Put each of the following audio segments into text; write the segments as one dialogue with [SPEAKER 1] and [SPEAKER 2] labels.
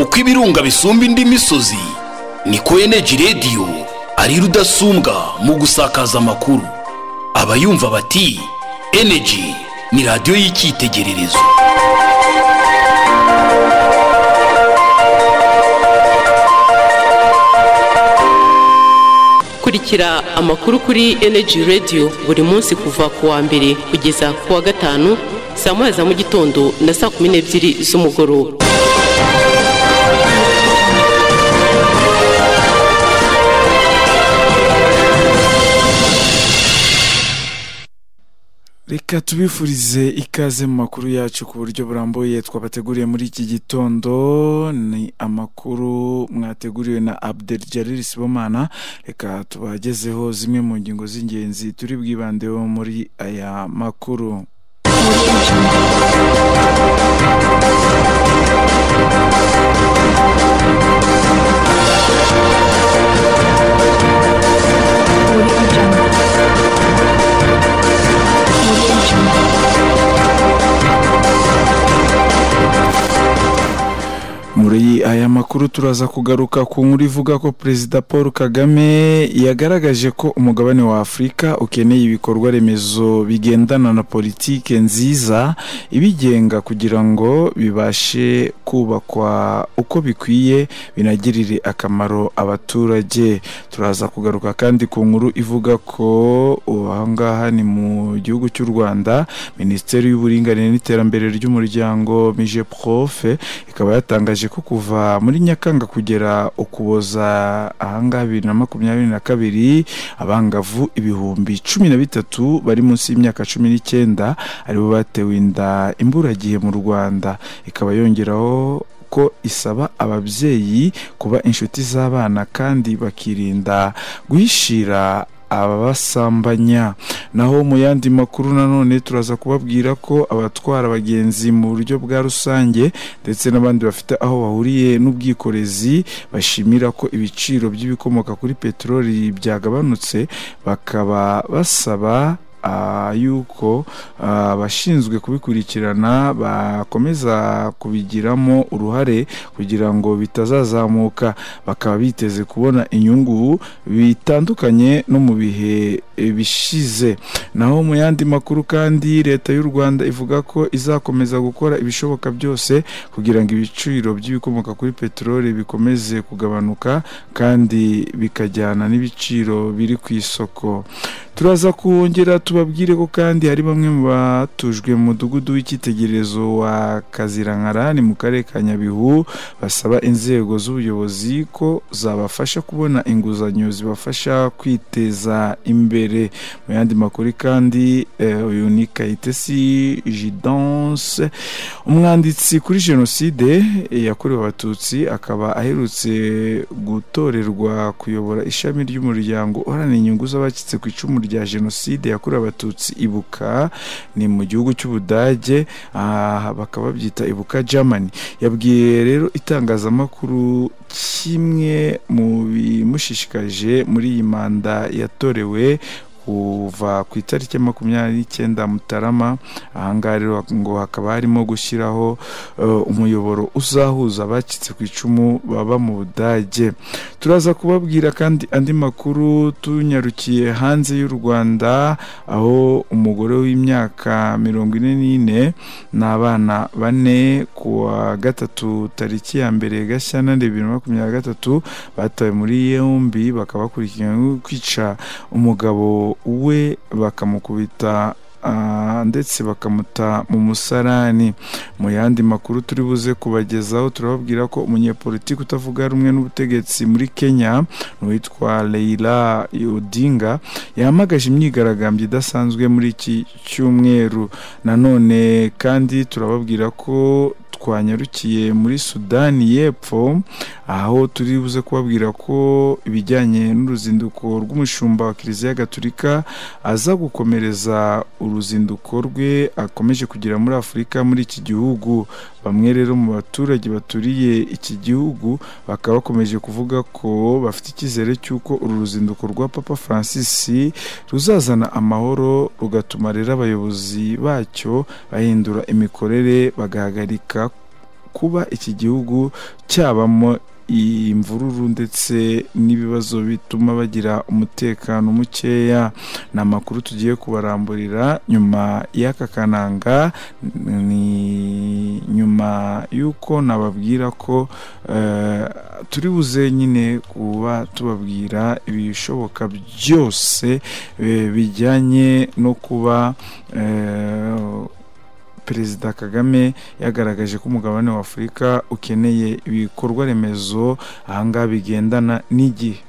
[SPEAKER 1] uko ibirunga bisumba indi misozi niko eneji rediyo ari rudasumbwa mu gusakaza amakuru abayumva bati eneji ni radiyo y'icyitegererezo
[SPEAKER 2] kurikira amakuru kuri eneji rediyo buri munsi kuva ku wa mbere kugeza ku wa gatanu saa moya za mu gitondo na saa kumi n'ebyiri z'umugoroba
[SPEAKER 3] reka tubifurize ikaze mu makuru yacu ku buryo burambuye twabateguriye muri iki gitondo ni amakuru mwateguriwe na abdel jalil sibomana reka tubagezeho zimwe mu ngingo z'ingenzi turi bwibandeho muri aya makuru muri aya makuru turaza kugaruka ku nkuru ivuga ko perezida paul kagame yagaragaje ko umugabane wa afurika ukeneye ibikorwa remezo bigendana na politike nziza ibigenga kugira ngo bibashe kubakwa uko bikwiye binagirire akamaro abaturage turaza kugaruka kandi ku nkuru ivuga ko ahangaha ni mu gihugu cy'u rwanda minisiteri y'uburinganire n'iterambere ry'umuryango mije profe ikaba yatangaje ko kuva muri nyakanga kugera ukuboza ahangaha bibiri na makumyabiri na kabiri abangavu ibihumbi cumi na bitatu bari munsi y'imyaka cumi n'icyenda aribo batewe inda imburagihe mu rwanda ikaba yongeraho ko isaba ababyeyi kuba inshuti z'abana kandi bakirinda guhishira abasambanya naho mu yandi makuru nanone turaza kubabwira ko abatwara abagenzi mu buryo bwa rusange ndetse n'abandi bafite aho bahuriye n'ubwikorezi bashimira ko ibiciro by'ibikomoka kuri peteroli byagabanutse bakaba basaba yuko abashinzwe kubikurikirana bakomeza kubigiramo uruhare kugira ngo bitazazamuka bakaba biteze kubona inyungu bitandukanye no mu bihe bishize naho mu yandi makuru kandi leta y'u rwanda ivuga ko izakomeza gukora ibishoboka byose kugira ngo ibiciro by'ibikomoka kuri peteroli bikomeze kugabanuka kandi bikajyana n'ibiciro biri ku isoko turaza kongera tubabwire ko kandi hari bamwe mu batujwe mu mudugudu w'icyitegererezo wa kazirankara ni mu karere ka nyabihu basaba inzego z'ubuyobozi ko zabafasha kubona inguzanyo zibafasha kwiteza imbere mu yandi makuru kandi uyu ni kayitesi jidanse umwanditsi kuri jenoside yakorewe abatutsi akaba aherutse gutorerwa kuyobora ishami ry'umuryango uharanira inyungu z'abacitse ku icumu rya jenoside yakorewe abatutsi ibuka ni mu gihugu cy'ubudage bakaba babyita ibuka germany yabwiye rero itangazamakuru kimwe mu bimushishikaje muri iyi manda yatorewe kuva ku itariki ya makumyabiri n'icyenda mutarama ahangaha rero ngo hakaba harimo gushyiraho umuyoboro uzahuza abacitse ku icumu baba mu budage turaza kubabwira kandi andi makuru tunyarukiye hanze y'u rwanda aho umugore w'imyaka mirongo ine n'ine n'abana bane ku wa gatatu tariki ya mbere gashyantare bibiri na makumyabiri na gatatu batawe muri yombi bakaba bakurikiranyweho kwica umugabo we bakamukubita ndetse bakamuta mu musarani mu yandi makuru turi buze kubagezaho turababwira ko umunyepolitiki utavuga rumwe n'ubutegetsi muri kenya n'uwitwa Leila Odinga yahamagaje imyigaragambyo idasanzwe muri iki cyumweru nanone kandi turababwira ko twanyarukiye muri sudani y'epfo aho turi buze kubabwira ko ibijyanye n'uruzinduko rw'umushumba wa kiliziya gaturika aza gukomereza uruzinduko rwe akomeje kugera muri afurika muri iki gihugu bamwe rero mu baturage baturiye iki gihugu bakaba bakomeje kuvuga ko bafite icyizere cy'uko uru ruzinduko rwa papa francis ruzazana amahoro rugatuma rero abayobozi bacyo bahindura imikorere bagahagarika kuba iki gihugu cyabamo imvururu ndetse n'ibibazo bituma bagira umutekano mukeya ni amakuru tugiye kubaramburira nyuma y'aka kananga ni nyuma y'uko nababwira ko eh, turi buze nyine kuba tubabwira ibishoboka byose eh, bijyanye no kuba eh, perezida kagame yagaragaje ko umugabane wa afurika ukeneye ibikorwa remezo ahangaha bigendana n'igihe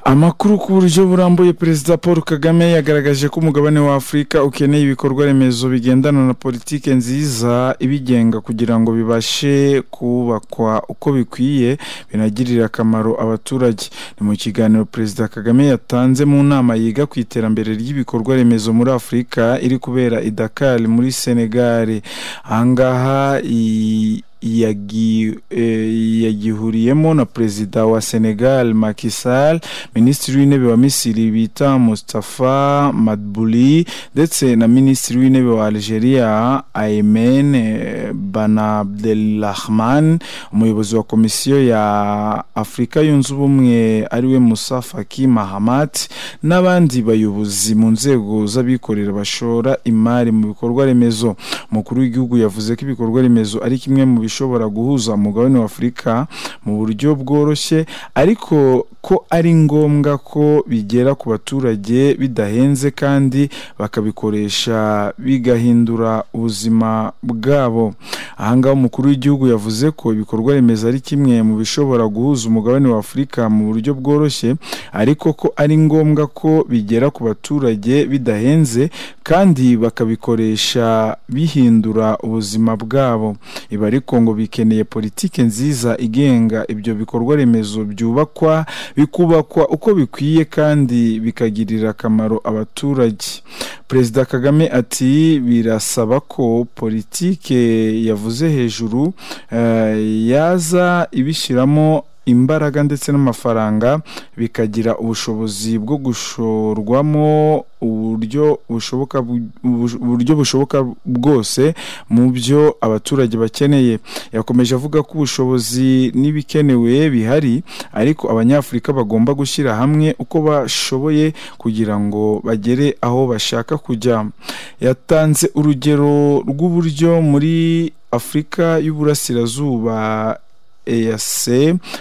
[SPEAKER 3] amakuru ku buryo burambuye perezida paul kagame yagaragaje ko umugabane wa afurika ukeneye ibikorwa remezo bigendana na politiki nziza ibigenga kugira ngo bibashe kubakwa uko bikwiye binagirire akamaro abaturage ni mu kiganiro perezida kagame yatanze mu nama yiga ku iterambere ry'ibikorwa remezo muri afurika iri kubera i dakar muri senegal ahangaha iyi yagi- eh, yagihuriyemo na perezida wa senegal Macky Sall minisitiri w'intebe wa misiri bita mustafa madbuli ndetse na minisitiri w'intebe wa algeria aimen eh, banabdelrahman umuyobozi wa komisiyo ya afurika yunze ubumwe ariwe musa faki mahamat n'abandi bayobozi mu nzego z'abikorera bashora imari mu bikorwa remezo umukuru w'igihugu yavuze ko ibikorwa remezo ari kimwe mu bishobora guhuza umugabane wa afurika mu buryo bworoshye ariko ko ari ngombwa ko bigera ku baturage bidahenze kandi bakabikoresha bigahindura ubuzima bwabo ahangaha umukuru w'igihugu yavuze ko ibikorwa remezo ari kimwe mu bishobora guhuza umugabane wa afurika mu buryo bworoshye ariko ko ari ngombwa ko bigera ku baturage bidahenze kandi bakabikoresha bihindura ubuzima bwabo ibi ariko ngo bikeneye politiki nziza igenga ibyo bikorwa remezo byubakwa bikubakwa uko bikwiye kandi bikagirira akamaro abaturage perezida kagame ati birasaba ko politike yavuze hejuru eh, yaza ibishyiramo imbaraga ndetse n'amafaranga bikagira ubushobozi bwo gushorwamo uburyo bushoboka bu- bu- uburyo bushoboka bwose mu byo abaturage bakeneye yakomeje avuga ko ubushobozi n'ibikenewe bihari ariko abanyafurika bagomba gushyira hamwe uko bashoboye kugira ngo bagere aho bashaka kujya yatanze urugero rw'uburyo muri afurika y'uburasirazuba EAC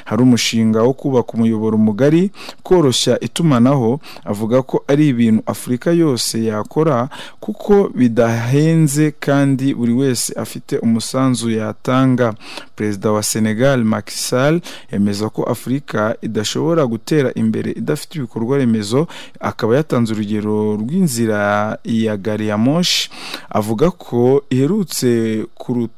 [SPEAKER 3] hari umushinga wo kubaka umuyoboro mugari koroshya itumanaho avuga ko ari ibintu Afurika yose yakora kuko bidahenze kandi buri wese afite umusanzu yatanga perezida wa Senegal Macky Sall yemeza ko Afurika idashobora gutera imbere idafite ibikorwa remezo akaba yatanze urugero rw'inzira ya gari ya moshi avuga ko iherutse kuruta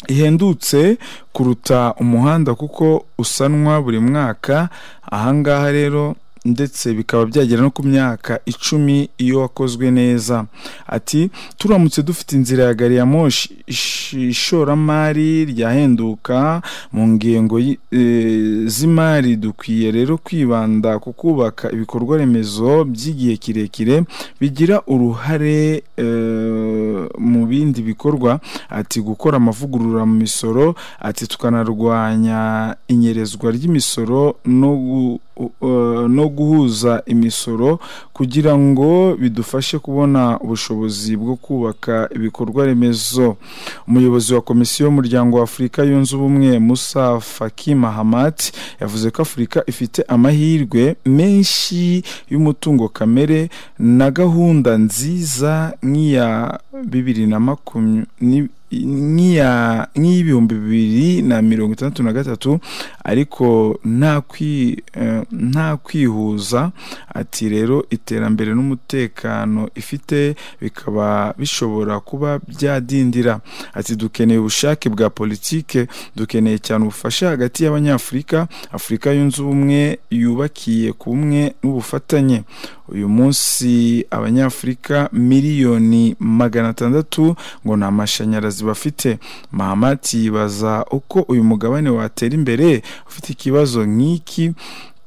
[SPEAKER 3] ihendutse kuruta umuhanda kuko usanwa buri mwaka ahangaha rero ndetse bikaba byagera no ku myaka icumi iyo wakozwe neza ati turamutse dufite inzira ya gari ya moshi ish- ishoramari ryahenduka mu ngengo y- eh, z'imari dukwiye rero kwibanda ku kubaka ibikorwa remezo by'igihe kirekire bigira uruhare eh, mu bindi bikorwa ati gukora amavugurura mu misoro ati tukanarwanya inyerezwa ry'imisoro no gu- uh, no guhuza imisoro kugira ngo bidufashe kubona ubushobozi bwo kubaka ibikorwa remezo umuyobozi wa komisiyo y'umuryango wa afurika yunze ubumwe musa faki mahamat yavuze ko afurika ifite amahirwe menshi y'umutungo kamere na gahunda nziza nk'iya bibiri na makumyabiri ni- nk'iya- nk'iy'ibihumbi bibiri na mirongo itandatu na gatatu ariko nta kwi- eh, nta kwihuza ati rero iterambere n'umutekano ifite bikaba bishobora kuba byadindira ati dukeneye ubushake bwa politike dukeneye cyane ubufasha hagati y'abanyafurika afurika yunze ubumwe yubakiye ku bumwe n'ubufatanye uyu munsi abanyafurika miliyoni magana atandatu ngo nta mashanyarazi bafite mahamati yibaza uko uyu mugabane watera imbere ufite ikibazo nk'iki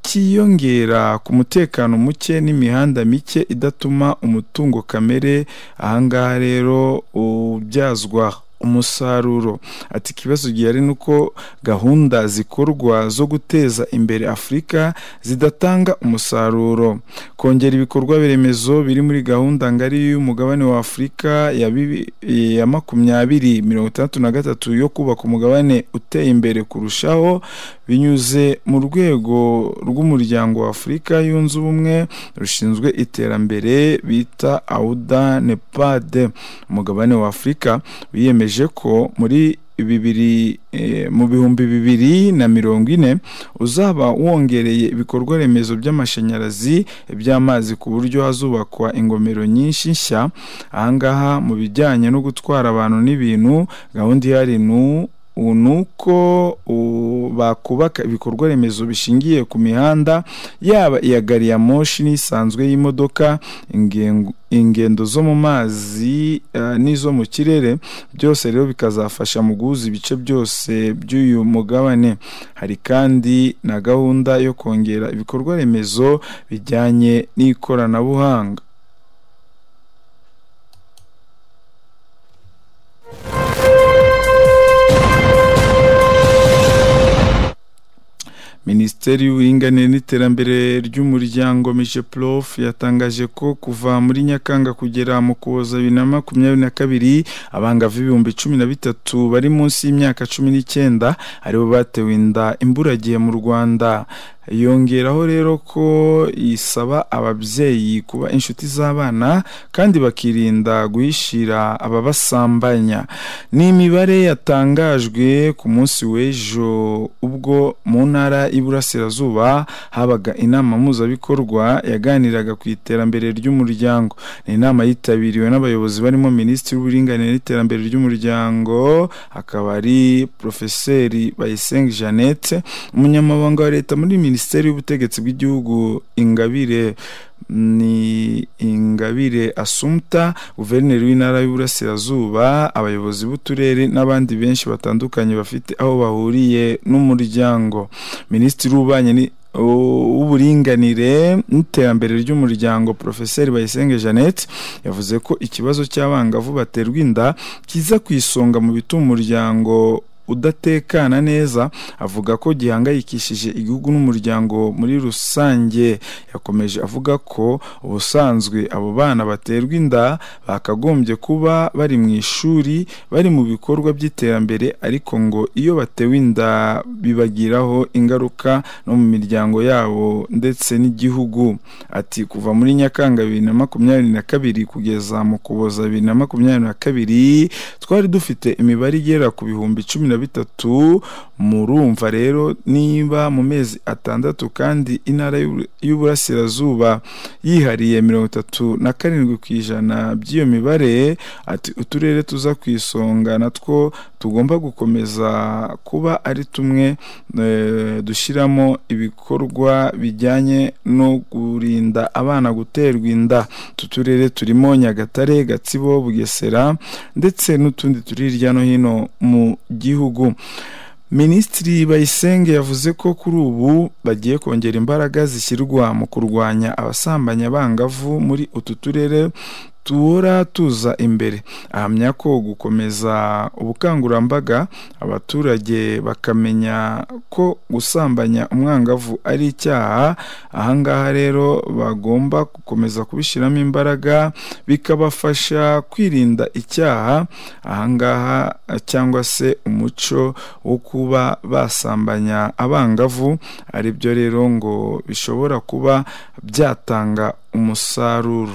[SPEAKER 3] cyiyongera ku mutekano muke n'imihanda mike idatuma umutungo kamere ahangaha rero ubyazwa umusaruro ati ikibazo gihari ni uko gahunda zikorwa zo guteza imbere afurika zidatanga umusaruro kongera ibikorwa remezo biri muri gahunda ngari y'umugabane wa afurika ya bibi- ya makumyabiri mirongo itandatu na gatatu yo kubaka umugabane uteye imbere kurushaho binyuze mu rwego rw'umuryango wa afurika yunze ubumwe rushinzwe iterambere bita auda nepad umugabane wa afurika wiyemeje ko muri bibiri eh, mu bihumbi bibiri na mirongo ine uzaba wongereye ibikorwa remezo by'amashanyarazi iby'amazi ku buryo hazubakwa ingomero nyinshi nshya ahangaha mu bijyanye no gutwara abantu n'ibintu gahunda ihari ni u- ni uko u- bakubaka ibikorwa remezo bishingiye ku mihanda yaba iya gari ya moshi n'isanzwe y'imodoka ingengo- ingendo zo mu mazi eh, n'izo mu kirere byose rero bikazafasha mu guhuza ibice byose by'uyu mugabane hari kandi na gahunda yo kongera ibikorwa remezo bijyanye n'ikoranabuhanga minisiteri y'uburinganire n'iterambere ry'umuryango mijeprof yatangaje ko kuva muri nyakanga kugera mu kuboza bibiri na makumyabiri na kabiri abangavu ibihumbi cumi na bitatu bari munsi y'imyaka cumi n'icyenda aribo batewe inda imburagihe mu rwanda yongeraho rero ko isaba ababyeyi kuba inshuti z'abana kandi bakirinda guhishira ababasambanya ni imibare yatangajwe ku munsi w'ejo ubwo mu ntara y'iburasirazuba habaga inama mpuzabikorwa yaganiraga ku iterambere ry'umuryango ni inama yitabiriwe n'abayobozi barimo minisitiri w'uburinganire n'iterambere ry'umuryango akaba ari porofeseri bayisenga jeannette umunyamabanga wa leta muri minisiteri y'ubutegetsi bw'igihugu ingabire ni ingabire asumta guverineri w'intara y'uburasirazuba abayobozi b'uturere n'abandi benshi batandukanye bafite aho bahuriye n'umuryango minisitiri w'ububanyi ni- u- w'uburinganire n'iterambere ry'umuryango porofeseri bayisenge jeannette yavuze ko ikibazo cy'abangavu baterwa inda kiza ku isonga mu bituma umuryango udatekana neza avuga ko gihangayikishije igihugu n'umuryango muri rusange yakomeje avuga ko ubusanzwe abo bana baterwa inda bakagombye kuba bari mu ishuri bari mu bikorwa by'iterambere ariko ngo iyo batewe inda bibagiraho ingaruka no mu miryango yabo ndetse n'igihugu ati kuva muri nyakanga bibiri na makumyabiri na kabiri kugeza mu kuboza bibiri na makumyabiri na kabiri twari dufite imibare igera ku bihumbi cumi na bitatu murumva rero niba mu mezi atandatu kandi intara y'Ubur- y'uburasirazuba yihariye mirongo itatu na karindwi ku ijana by'iyo mibare ati uturere tuza ku isonga natwo tugomba gukomeza kuba ari tumwe eh, dushyiramo ibikorwa bijyanye no kurinda abana guterwa inda utu turere turimo nyagatare gatsibo bugesera ndetse n'utundi turi hirya no hino mu gihugu minisitiri bayisenge yavuze ko kuri ubu bagiye kongera imbaraga zishyirwa mu kurwanya abasambanya abangavu muri utu turere tuhora tuza imbere ahamya ko gukomeza ubukangurambaga abaturage bakamenya ko gusambanya umwangavu ari icyaha ahangaha rero bagomba gukomeza kubishyiramo imbaraga bikabafasha kwirinda icyaha ahangaha cyangwa se umuco wo kuba basambanya abangavu ari byo rero ngo bishobora kuba byatanga umusaruro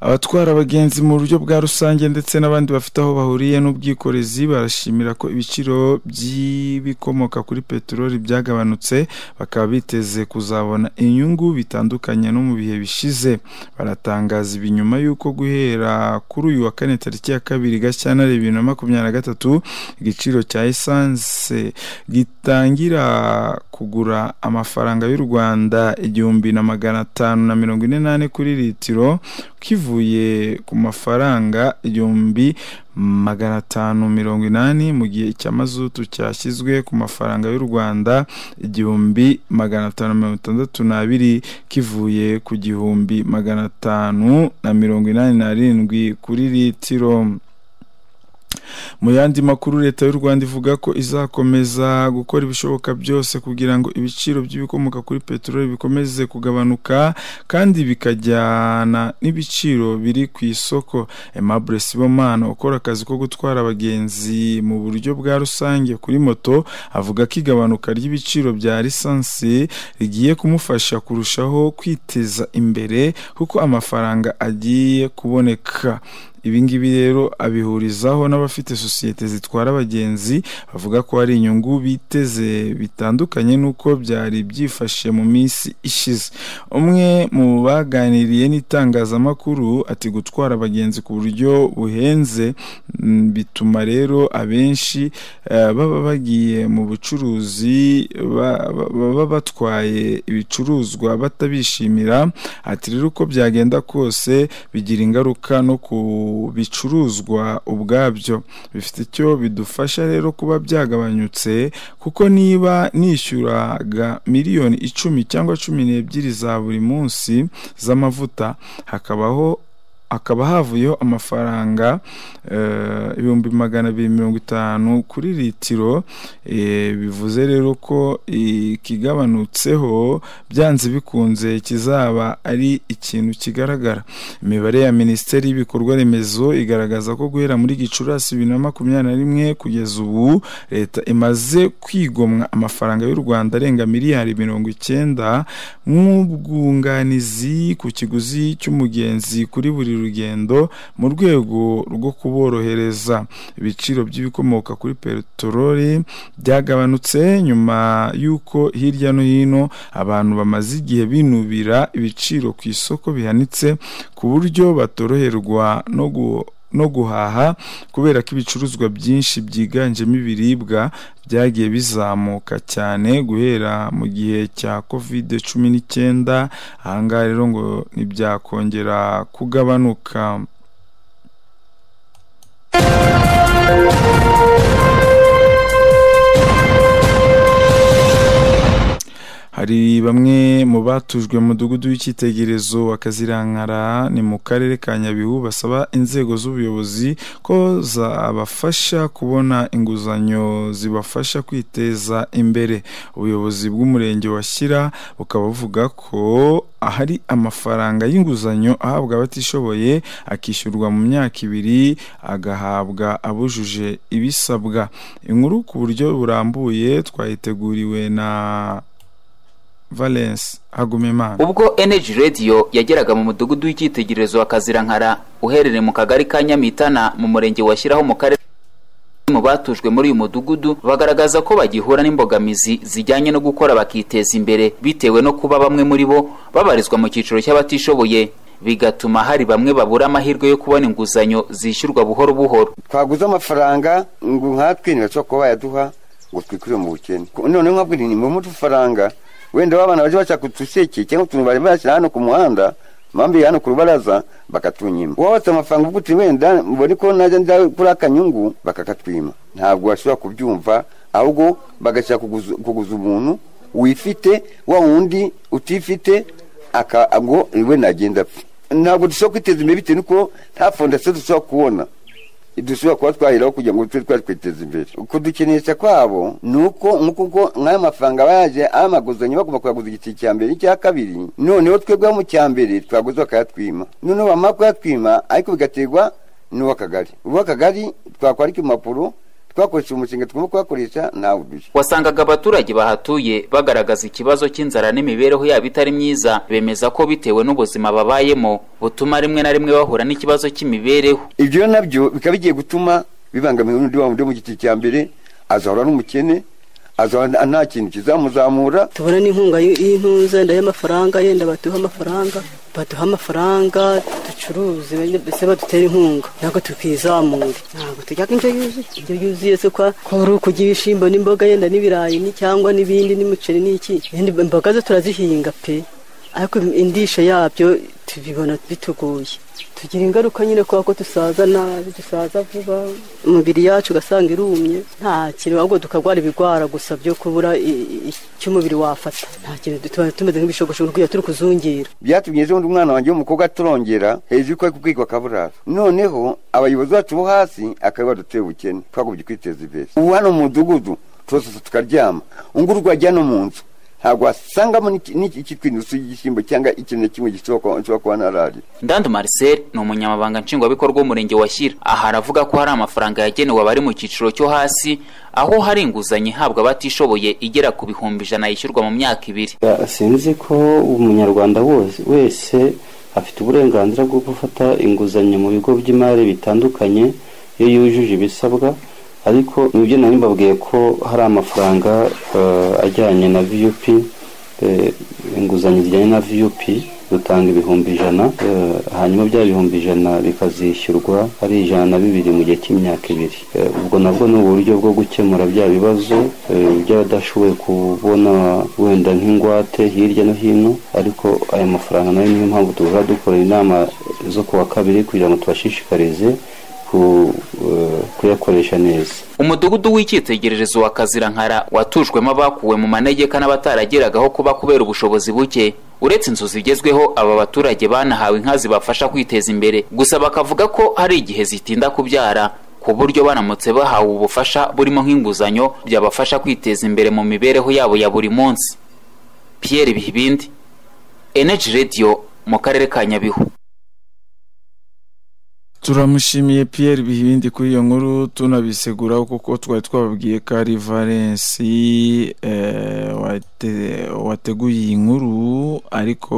[SPEAKER 3] abatwara abagenzi mu buryo bwa rusange ndetse n'abandi bafite aho bahuriye n'ubwikorezi barashimira ko ibiciro by'ibikomoka kuri peteroli byagabanutse bakaba biteze kuzabona inyungu bitandukanye no mu bihe bishize baratangaza ibi nyuma y'uko guhera kuri uyu wa kane tariki ya kabiri gashyantare bibiri na makumyabiri na gatatu igiciro cya esanse gitangira kugura amafaranga y'u rwanda igihumbi na magana atanu na mirongo ine n'ane kuri litiro kivuye ku mafaranga igihumbi magana atanu mirongo inani mu gihe cya mazutu cyashyizwe ku mafaranga y'u rwanda igihumbi magana atanu mirongo itandatu n'abiri kivuye ku gihumbi magana atanu na mirongo inani n'arindwi kuri litiro mu yandi makuru leta y'u rwanda ivuga ko izakomeza gukora ibishoboka byose kugira ngo ibiciro by'ibikomoka kuri peteroli bikomeze kugabanuka kandi bikajyana n'ibiciro biri ku isoko emabure sibomana ukora akazi ko gutwara abagenzi mu buryo bwa rusange kuri moto avuga ko igabanuka ry'ibiciro bya lisansi rigiye kumufasha kurushaho kwiteza imbere kuko amafaranga agiye kuboneka ibi ngibi rero abihurizaho n'abafite sosiyete zitwara abagenzi bavuga ko hari inyungu biteze bitandukanye n'uko byari byifashe mu minsi ishize umwe mu baganiriye n'itangazamakuru ati gutwara abagenzi ku buryo buhenze bituma rero abenshi baba bagiye mu bucuruzi baba batwaye ibicuruzwa batabishimira ati rero uko byagenda kose bigira ingaruka no ku bicuruzwa ubwabyo bifite icyo bidufasha rero kuba byagabanyutse kuko niba nishyuraga miliyoni icumi cyangwa cumi n'ebyiri za buri munsi z'amavuta hakabaho hakaba havuyeho amafaranga ibihumbi magana abiri mirongo itanu kuri litiro bivuze rero ko ikigabanutseho byanze bikunze kizaba ari ikintu kigaragara imibare ya minisiteri y'ibikorwa remezo igaragaza ko guhera muri gicurasi bibiri na makumyabiri na rimwe kugeza ubu leta imaze kwigomwa amafaranga y'u rwanda arenga miliyari mirongo icyenda nk'ubwunganizi ku kiguzi cy'umugenzi kuri buri rugendo mu rwego rwo kuborohereza ibiciro by'ibikomoka kuri peteroli byagabanutse nyuma y'uko hirya no hino abantu bamaze igihe binubira ibiciro ku isoko bihanitse ku buryo batoroherwa no gu no guhaha kubera ko ibicuruzwa byinshi byiganjemo ibiribwa byagiye bizamuka cyane guhera mu gihe cya kovide cumi n'icyenda ahangaha rero ngo ntibyakongera kugabanuka hari bamwe mu batujwe mudugudu w'icyitegererezo wa Kazirankara ni mu karere ka Nyabihu basaba inzego z'ubuyobozi ko zabafasha kubona inguzanyo zibafasha kwiteza imbere ubuyobozi bw'umurenge wa Shyira bukaba buvuga ko ahari amafaranga y'inguzanyo ahabwa abatishoboye akishyurwa mu myaka ibiri agahabwa abujuje ibisabwa inkuru ku buryo burambuye twayiteguriwe na valence hagumimana
[SPEAKER 4] ubwo energy radio yageraga mu mudugudu w'icyitegererezo wa kazirankara uherereye mu kagari ka nyamitana mu murenge washyiraho mu karere mu batujwe muri uyu mudugudu bagaragaza ko bagihura n'imbogamizi zijyanye no gukora bakiteza imbere bitewe no kuba bamwe muri bo babarizwa mu cyiciro cy'abatishoboye bigatuma hari bamwe babura amahirwe yo kubona inguzanyo zishyurwa buhoro buhoro
[SPEAKER 5] twaguze amafaranga ngo nkatwe ntibashobora kuba bayaduha ngo twikure mu bukene noneho nkabwo ni mu mafaranga wenda abana baje bashaka udusekeye cyangwa utuntu bari bashyira hano ku muhanda mpamvu hano ku rubaraza bakatunyima wabatse amafaranga ubwo uti wenda mbone ko najya njya kuri akanyungu bakakatwima ntabwo bashobora kubyumva ahubwo bagashaka kuguza kuguza umuntu wifite wa wundi utifite aka ngo iwe nagenda apfa ntabwo dushobora kwiteza imbere bitewe n'uko nta fondasiyo dushobora kubona dushobora kuba twaheraho kugira ngo tube twatwiteza imbere kudukinisha kwabo ni uko nk'uko ubwo nk'ayo mafaranga aba yaje amaguzanyo bagomba kuyaguza igiceri cya mbere n'icya kabiri noneho twebweho mu cya mbere twaguze bakayatwima noneho bamara kuyatwima ariko bigaterwa n'uw'akagari uw'akagari twakwandika impapuro twakoresha umushinga tugomba kuhakoresha ntawe udushya
[SPEAKER 4] wasangaga abaturage bahatuye bagaragaza ikibazo cy'inzara n'imibereho yabo itari myiza bemeza ko bitewe n'ubuzima babayemo butuma rimwe na rimwe bahura n'ikibazo cy'imibereho
[SPEAKER 5] ibyo nabyo bikaba bigiye gutuma bibangamira n'undi wa wundi wo mu giti cya mbere azahora n'umukene azahora nta kintu kizamuzamura
[SPEAKER 6] tubona n'inkunga y'intuza yenda y'amafaranga yenda baduha amafaranga baduha amafaranga ducuruze mbese badutera inkunga ntabwo tukizamura ntabwo tujya ko indyo yuzuye indyo yuzuye si kwa kuri ukujya ibishyimbo n'imboga yenda n'ibirayi ni- cyangwa n'ibindi n'umuceri n'iki yenda imboga zo turazihinga pe ariko indisho yabyo tubibona bitugoye tugira ingaruka nyine kubera ko dusaza nabi dusaza vuba umubiri yacu ugasanga irumye nta kintu ahubwo tukarwara ibigwara gusa byo kubura i- i- icyo umubiri wafata nta kintu tuba tumeze nk'ibishogoshogo kugira turi kuzungira
[SPEAKER 5] byatumye ejo bundi umwana wanjye w'umukobwa aturongera hejuru ko ari kubwirwa akaburara noneho abayobozi bacu bo hasi akaba baduteye ubukene twagobye kwiteza imbere ubu hano mu mudugudu turasasa tukaryama unguru rwajya no mu nzu ntabwo wasangamo n'iki- n'iki- ikitwa inusu y'igishyimbo cyangwa ikintu na kimwe gishobora kuba- nshobora kuba narari
[SPEAKER 4] ndandu marcel ni umunyamabanga nshingwabikorwa w'umurenge wa shyira aha aravuga ko hari amafaranga yagenewe abari mu cyiciro cyo hasi aho hari inguzanyo ihabwa abatishoboye igera ku bihumbi ijana yishyurwa mu myaka ibiri
[SPEAKER 7] Ya, sinzi ko umunyarwanda wose wese afite uburenganzira bwo gufata inguzanyo mu bigo by'imari bitandukanye iyo yujuje ibisabwa ariko nibyo nari mbabwiye ko hari amafaranga eh, ajyanye na vup eh, inguzanyo zijyanye na vup dutanga ibihumbi ijana eh, hanyuma bya bihumbi ijana bikazishyurwa ari ijana na bibiri mu gihe cy'imyaka ibiri Eh, ubwo nabwo ni uburyo bwo gukemura bya bibazo eh, by'abadashoboye kubona wenda nk'ingwate hirya no hino ariko aya mafaranga nayo niyo mpamvu duhora dukora inama zo ku wa kabiri kugira ngo tubashishikarize ku- eh, kuyakoresha neza
[SPEAKER 4] umudugudu w'icyitegererezo wa kazirankara watujwemo abakuwe mu manegeka n'abatarageragaho kuba kubera ubushobozi buke uretse inzu zigezweho aba baturage banahawe inka zibafasha kwiteza imbere gusa bakavuga ko hari igihe zitinda kubyara ku buryo banamutse bahawe ubufasha burimo nk'inguzanyo byabafasha kwiteza imbere mu mibereho yabo ya buri munsi pierre bihibindi energy radio mu karere ka nyabihu
[SPEAKER 3] turamushimiye Pierre Bihibindi kuri iyo nkuru tunabiseguraho kuko twari twababwiye ko ari Valence eh, wate- wateguye iyi nkuru ariko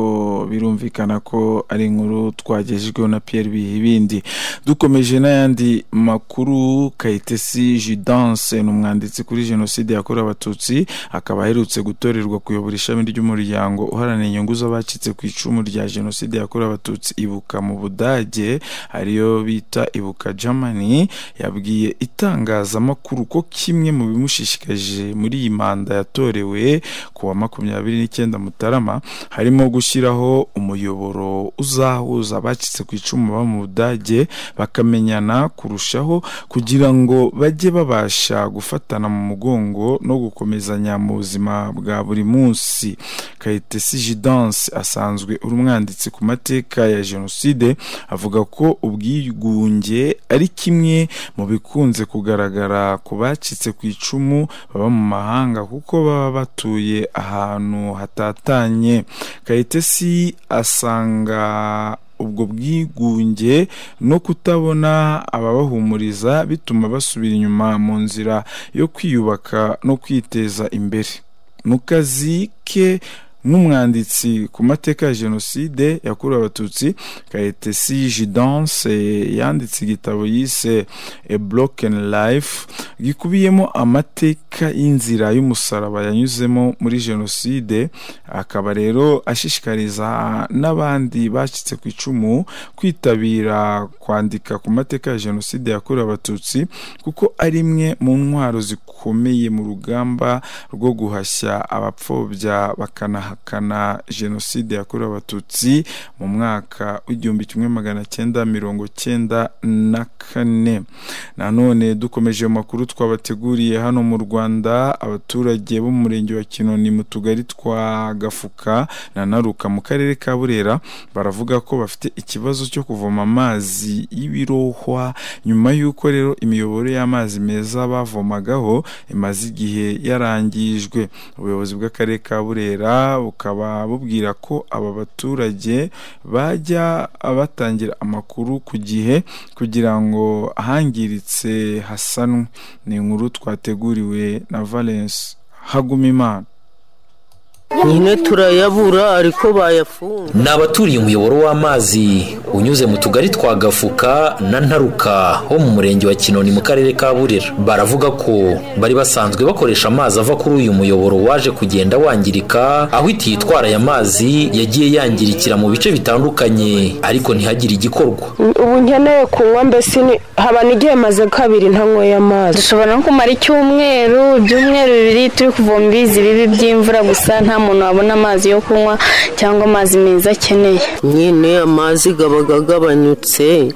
[SPEAKER 3] birumvikana ko ari inkuru twagejejweho na Pierre Bihibindi dukomeje n'ayandi makuru Kayitesi Judance ni umwanditsi kuri jenoside yakorewe abatutsi akaba aherutse gutorerwa kuyobora ishami ry'umuryango uharanira inyungu z'abacitse ku icumu rya jenoside yakorewe abatutsi ibuka mu budage ariyo bita ibuka germany yabwiye itangazamakuru ko kimwe mu bimushishikaje muri iyi manda yatorewe ku wa makumyabiri n'icyenda mutarama harimo gushyiraho umuyoboro uzahuza abacitse ku icumu baba mu budage bakamenyana kurushaho kugira ngo bajye babasha gufatana mu mugongo no gukomezanya mu buzima bwa buri munsi kayitesi jidanse asanzwe uri umwanditsi ku mateka ya jenoside avuga ko ubwigunge ari kimwe mu bikunze kugaragara ku bacitse ku icumu baba mu mahanga kuko baba batuye ahantu hatatanye kayitesi asanga ubwo bwigunge no kutabona ababahumuriza bituma basubira inyuma mu nzira yo kwiyubaka no kwiteza imbere mu kazi ke nk'umwanditsi ku mateka ya jenoside yakorewe abatutsi kayitesi jidanse yanditse igitabo yise a broken life gikubiyemo amateka y'inzira y'umusaraba yanyuzemo muri jenoside akaba rero ashishikariza n'abandi bacitse ku icumu kwitabira kwandika ku mateka ya jenoside yakorewe abatutsi kuko ari imwe mu ntwaro zikomeye mu rugamba rwo guhashya abapfobya bakanaha ahakana jenoside yakorewe abatutsi mu mwaka w'igihumbi kimwe magana cyenda mirongo cyenda na kane nanone dukomeje amakuru twabateguriye hano mu rwanda abaturage bo mu murenge wa kinoni mu tugari twa gafuka na naruka mu karere ka burera baravuga ko bafite ikibazo cyo kuvoma amazi y'ibirohwa nyuma y'uko rero imiyoboro y'amazi meza bavomagaho imaze igihe yarangijwe ubuyobozi bw'akarere ka burera bukaba bubwira ko aba baturage bajya batangira amakuru ku gihe kugira ngo ahangiritse hasanwe ni inkuru twateguriwe na valence hagumimana
[SPEAKER 8] nyine turayabura ariko bayafunga
[SPEAKER 9] ni abaturiye umuyoboro w'amazi unyuze mu tugari twa gafuka na ntaruka ho mu murenge wa kinoni mu karere ka burera baravuga ko bari basanzwe bakoresha amazi ava kuri uyu muyoboro waje kugenda wangirika aho itiyo itwara aya mazi yagiye yangirikira mu bice bitandukanye ariko ntihagire igikorwa
[SPEAKER 10] ubu nkeneye kunywa mbese ni- haba n'igihe maze kabiri ntanyweye amazi
[SPEAKER 11] dushobora no kumara icyumweru ibyumweru bibiri turi kuvoma ibizi bibi by'imvura gusa nta muntu wabona amazi yo kunywa cyangwa amazi meza akeneye
[SPEAKER 8] nyine amazi aba agabanyutse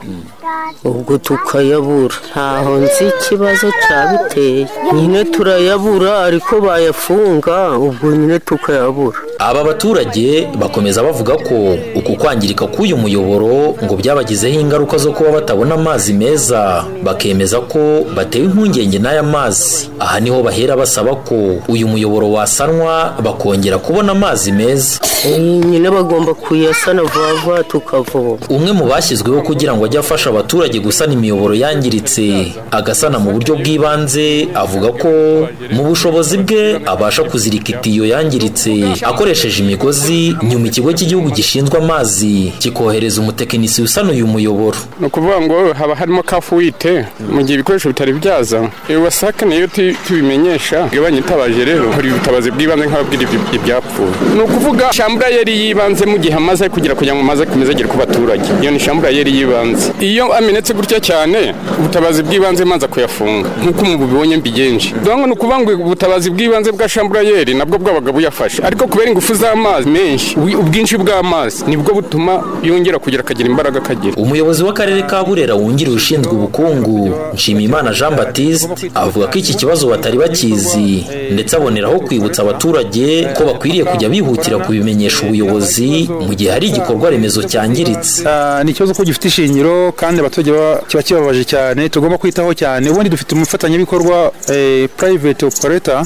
[SPEAKER 8] ubwo tukayabura ntaho nzi ikibazo cyabiteye nyine turayabura ariko bayafunga ubwo nyine tukayabura
[SPEAKER 9] aba baturage bakomeza bavuga ko uku kwangirika k'uyu muyoboro ngo byabagizeho ingaruka zo kuba batabona amazi meza bakemeza ko batewe impungenge n'aya mazi aha niho bahera basaba ko uyu muyoboro wasanwa bakongera kubona amazi meza
[SPEAKER 8] Eh, nyine bagomba kuyasana vuba vuba tukavoma
[SPEAKER 9] umwe mu bashyizweho kugira ngo ajye afasha abaturage gusana imiyoboro yangiritse agasana mu buryo bw'ibanze avuga ko mu bushobozi bwe abasha kuzirika itiyo yangiritse akoresheje imigozi nyuma ikigo cy'igihugu gishinzwe amazi kikohereza umutekinisiye usana uyu muyoboro
[SPEAKER 12] ni ukuvuga ngo haba harimo kafuwite mu gihe ibikoresho bitari byaza iyo wasaka niyo tu- tubimenyesha iyo banyitabaje rero hari ubutabazi bw'ibanze nk'ababwira ibyo- ibyapfuye ni ukuvuga shamburayeri y'ibanze mu gihe amaze kugira kugira ngo amaze komeze agere ku baturage iyo ni shamburayeri y'ibanze iyo amenetse gutya cyane ubutabazi bw'ibanze maze kuyafunga nk'uko ubu bibonye mbigenje dore ni ukuvuga ngo ubutabazi bw'ibanze bwa shamburayeri nabwo bwabaga buyafashe ariko kubera ingufu z'amazi menshi ubwi- ubwinshi bw'amazi nibwo butuma yongera kugira akagira imbaraga akagira
[SPEAKER 9] umuyobozi w'akarere ka burera wungirije ushinzwe ubukungu nshimiyimana jean batiste avuga ko iki kibazo batari bakizi ndetse aboneraho kwibutsa abaturage ko bakwiriye kujya bihutira kubimenyesha ubuyobozi mu gihe hari igikorwa remezo cyangiritse
[SPEAKER 13] Ah, ni ikibazo ko gifite ishingiro kandi abaturage ba- kiba kibabaje cyane tugomba kwitaho cyane ubundi dufite umufatanyabikorwa eh, private operator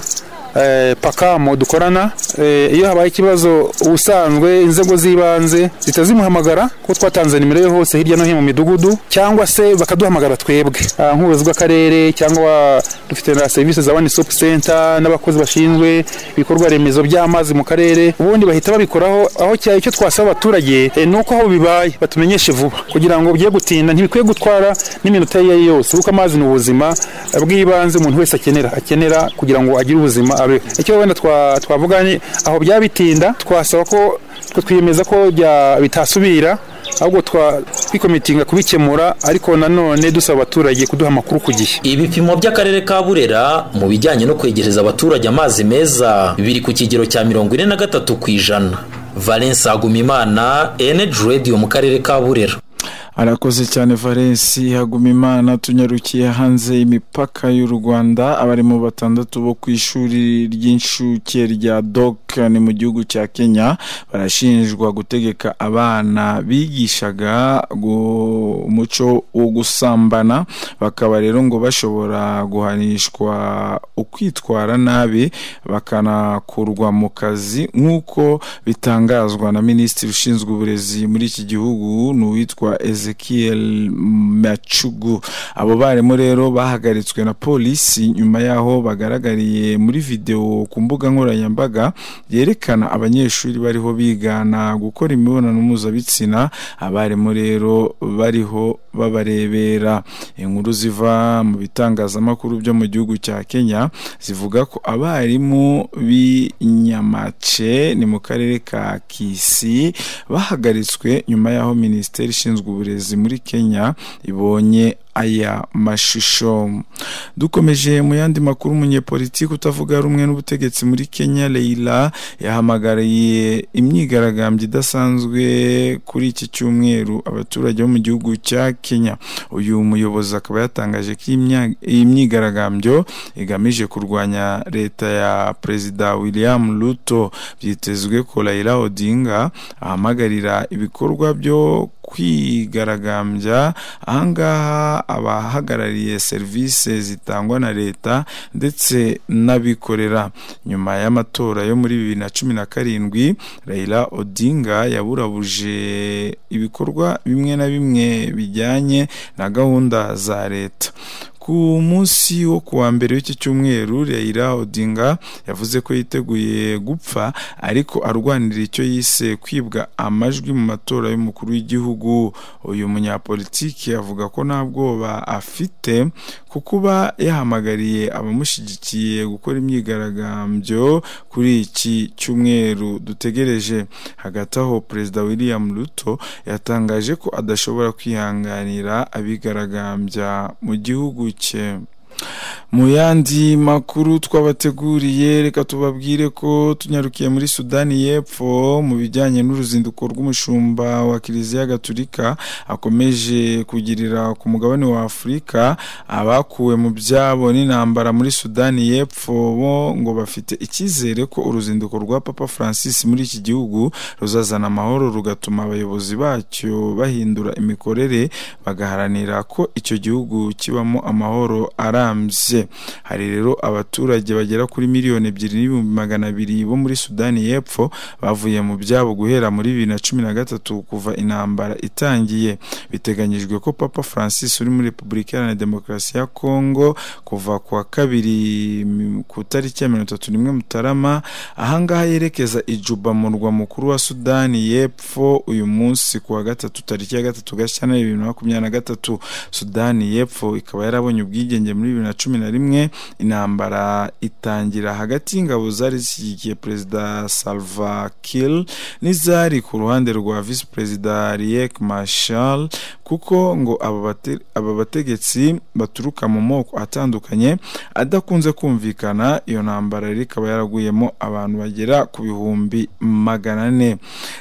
[SPEAKER 13] eh, pakamo dukorana eh, iyo habaye ikibazo ubusanzwe inzego z'ibanze zihita zimuhamagara kuko twatanze nimero ye hose hirya no hino mu midugudu cyangwa se bakaduhamagara twebwe Ah, nk'ubuyobozi bw'akarere cyangwa dufite na serivisi za one stop center n'abakozi bashinzwe ibikorwa remezo by'amazi mu karere ubundi bahita babikoraho aho cyaye icyo twasaba abaturage eh, ni uko aho bibaye batumenyeshe vuba kugira ngo bye gutinda ntibikwiye gutwara n'iminota iyo ari yo yose kuko amazi ni ubuzima eh, bw'ibanze umuntu wese akenera akenera kugira ngo agire ubuzima abeho icyo wenda twa- twavuga ni aho byaba bitinda twasaba ko twe twiyemeza ko bya- bitasubira ahubwo twa- twikomitinga kubikemura ariko nanone dusaba abaturage kuduha amakuru ku gihe
[SPEAKER 9] ibipimo by'akarere ka burera mu bijyanye no kwegereza abaturage amazi meza biri ku kigero cya mirongo ine na gatatu ku ijana valence agumimana energy radio mu karere ka burera
[SPEAKER 3] arakoze cyane valence hagumimana tunyarukiye hanze y'imipaka y'u rwanda abarimo batandatu bo ku ishuri ry'incuke rya dok ni mu gihugu cya kenya barashinjwa gutegeka abana bigishaga gu- umuco wo gusambana bakaba rero ngo bashobora guhanishwa ukwitwara nabi bakanakurwa mu kazi nk'uko bitangazwa na minisitiri ushinzwe uburezi muri iki gihugu ni uwitwa ezekiel macugu abo barimu rero bahagaritswe na polisi nyuma y'aho bagaragariye muri videwo ku mbuga nkoranyambaga yerekana abanyeshuri bariho bigana gukora imibonano mpuzabitsina abarimu rero bariho babarebera inkuru ziva mu bitangazamakuru byo mu gihugu cya kenya zivuga ko abarimu b'i nyamace ni mu karere ka kisi bahagaritswe nyuma y'aho minisiteri ishinzwe uburezi muri kenya ibonye aya mashusho dukomeje mu yandi makuru umunyepolitiki utavuga rumwe n'ubutegetsi muri kenya Leila yahamagariye imyigaragambyo idasanzwe kuri iki cyumweru abaturage bo mu gihugu cya kenya uyu muyobozi akaba yatangaje ko iyi mya- iyi myigaragambyo igamije kurwanya leta ya perezida william ruto byitezwe ko Raila odinga ahamagarira ibikorwa byo kwigaragambya ahangaha abahagarariye serivisi zitangwa na leta ndetse n'abikorera nyuma y'amatora yo muri bibiri na cumi na karindwi Raila Odinga yaburabuje ibikorwa bimwe na bimwe bijyanye na gahunda za leta ku munsi wo ku wa mbere w'iki cyumweru Raila Odinga yavuze ko yiteguye gupfa ariko arwanira icyo yise kwibwa amajwi mu matora y'umukuru w'igihugu uyu munyapolitiki avuga ko nta bwoba afite ku kuba yahamagariye abamushyigikiye gukora imyigaragambyo kuri iki cyumweru dutegereje hagati aho perezida William Ruto yatangaje ko adashobora kwihanganira abigaragambya mu gihugu cye mu yandi makuru twabateguriye reka tubabwire ko tunyarukiye muri sudani y'epfo mu bijyanye n'uruzinduko rw'umushumba wa kiliziya gaturika akomeje kugirira ku mugabane wa afurika abakuwe mu byabo n'intambara muri sudani y'epfo bo ngo bafite icyizere ko uruzinduko rwa papa francis muri iki gihugu ruzazana amahoro rugatuma abayobozi bacyo bahindura imikorere bagaharanira ko icyo gihugu kibamo amahoro arambye hari rero abaturage bagera kuri miliyoni ebyiri n'ibihumbi magana abiri bo muri sudani y'epfo bavuye mu byabo guhera muri bibiri na cumi na gatatu kuva intambara itangiye biteganyijwe ko papa francis uri muri repubulika iharanira demokarasi ya kongo kuva ku wa kabiri mm, ku tariki ya mirongo itatu n'imwe mutarama ahangaha yerekeza ijuba mu murwa mukuru wa sudani y'epfo uyu munsi ku wa gatatu tariki ya gatatu gashyantare bibiri na makumyabiri na gatatu sudani y'epfo ikaba yarabonye ubwigenge muri bibiri na cumi na rimwe intambara itangira hagati y'ingabo zari zishyigikiye perezida salva kiir n'izari ku ruhande rwa visi perezida riek mashal kuko ngo aba bate- aba bategetsi baturuka mu moko atandukanye adakunze kumvikana iyo ntambara rero ikaba yaraguyemo abantu bagera ku bihumbi magana ane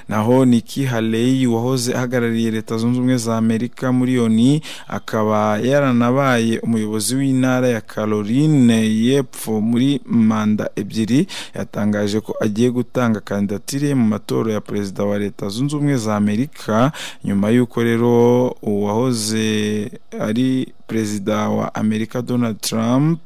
[SPEAKER 3] naho Nikki Haley wahoze ahagarariye leta zunze ubumwe za Amerika muri yoni akaba yaranabaye umuyobozi w'intara ya Caroline y'epfo muri manda ebyiri yatangaje ko agiye gutanga kandidatire ye mu matora ya perezida wa leta zunze ubumwe za Amerika nyuma y'uko rero uwahoze ari perezida wa Amerika Donald Trump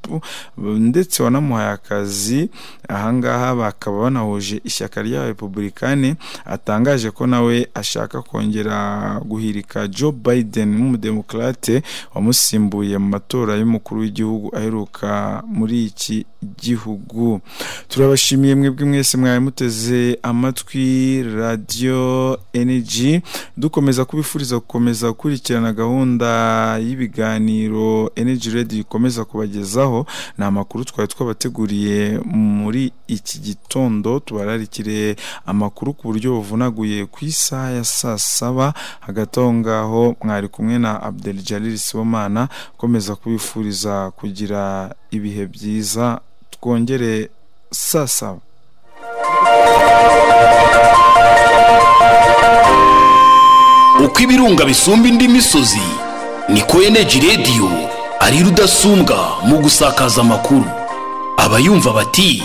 [SPEAKER 3] ndetse wanamuhaye akazi ahangaha bakaba banahuje ishyaka rya Republikani atangaje ko nawe ashaka kongera guhirika Joe Biden nk'umudemokrate wamusimbuye mu matora y'umukuru w'igihugu aheruka muri iki gihugu turabashimiye mwebwe mwese mwari muteze amatwi radio energy dukomeza kubifuriza gukomeza gukurikirana gahunda y'ibiganiro energy radio ikomeza kubagezaho ni amakuru twari twabateguriye muri iki gitondo tubararikire amakuru ku buryo buvunaguye ku isaha ya saa saba hagati aho ngaho mwari kumwe na Abdel Jalil Sibomana ukomeza kubifuriza kugira ibihe byiza twongere saa saba
[SPEAKER 1] uko ibirunga bisumba indi misozi niko eneji radiyo ari rudasumbwa mu gusakaza amakuru abayumva bati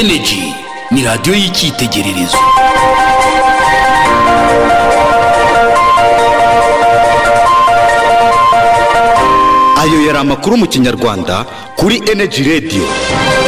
[SPEAKER 1] eneji ni radiyo y'icyitegererezo
[SPEAKER 14] ayo yari amakuru mu kinyarwanda kuri eneji radiyo